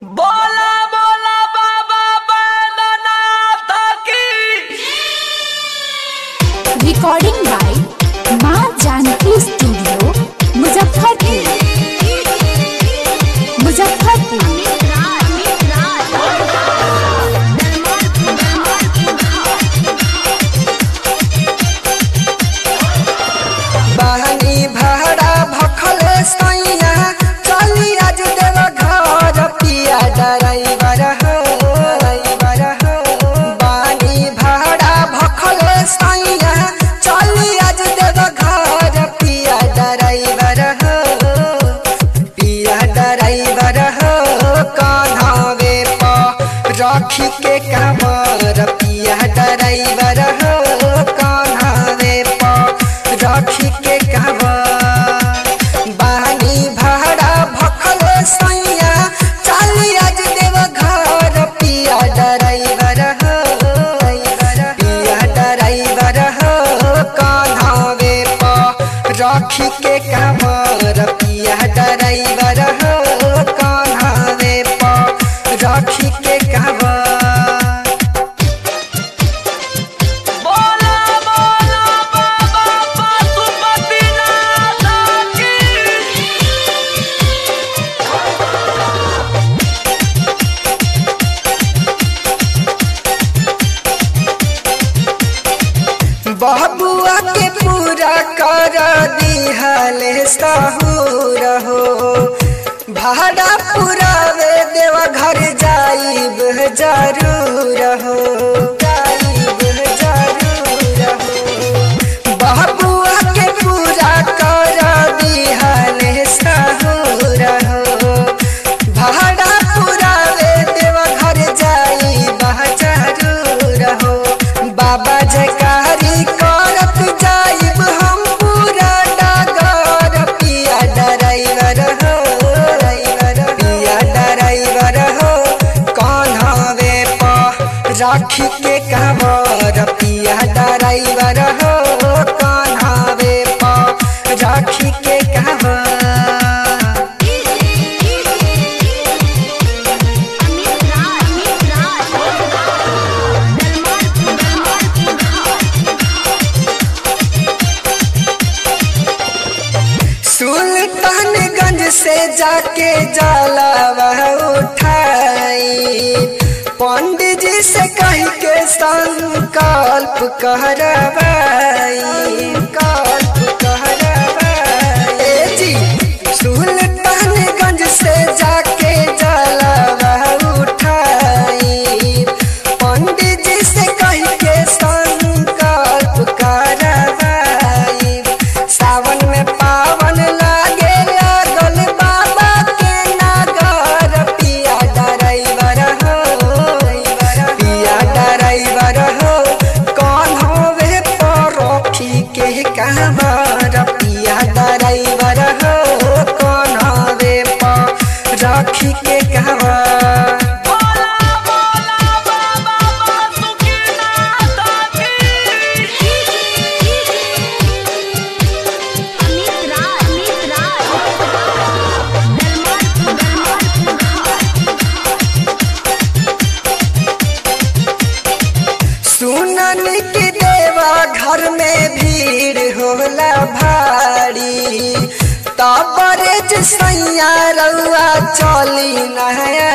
बोला बोला बाबा बैद्यनाथ की रिकॉर्डिंग बाय माँ जानकी स्टूडियो मुजफ्फरपुर मुजफ्फरपुर बहनी भाड़ा भखल सैया चली आज देव घर पिया ड्राइवर हो ड्राइवर हो बहनी भाड़ा भखल सैया चली आज देव घर पिया ड्राइवर हो पिया ड्राइवर हो कान्हावे पर रखी के कमर पिया ड्राइवर हो कान्हावे पर रखी के कमर बानी भाड़ा भखल सैया चली आज देव घर पिया ड्राइवर हो पिया ड्राइवर हो कान्हावे पर रखी के कमर पिया ड्राइवर हो कान्हावे पर रखी के कमर बोला बोला बाबा पशुपतिनाथ की बबुआ के पूरा कर दिहले सहूर हो भाड़ा पुरावे देव घर जाइब जरूर हो जाइब जरूर हो बबुआ के पूरा कर दिहले सहूर हो भाड़ा पुरावे देव घर जाइब जरूर हो बाबा जयकारी करत जाइब हम पूरा डगर पिया ड्राइवर हो पिया ड्राइवर हो कान्हावे पर राखी के कमर पिया ड्राइवर हो कान्हावे पर राखी के कमर सुल्तानगंज से जाके जाला उठाई पंडित जी से कह के संकल्प करवाई कल्प करवाई ए जी सुल्तानगंज से जाके जाला उठाई पंडित जी से कह के संकल्प करवाई सावन में पावन लागे लागल बाबा के नगर पिया ड्राइवर हो पिया ड्राइवर हो कौन होवे परोखी के कहवर पिया ड्राइवर हो कौन होवे परोखी के कहवर बोला बोला बाबा पशुपतिनाथ की सुनन की देवा घर में भीड़ होला भारी तबरे सैया रउआ चली नया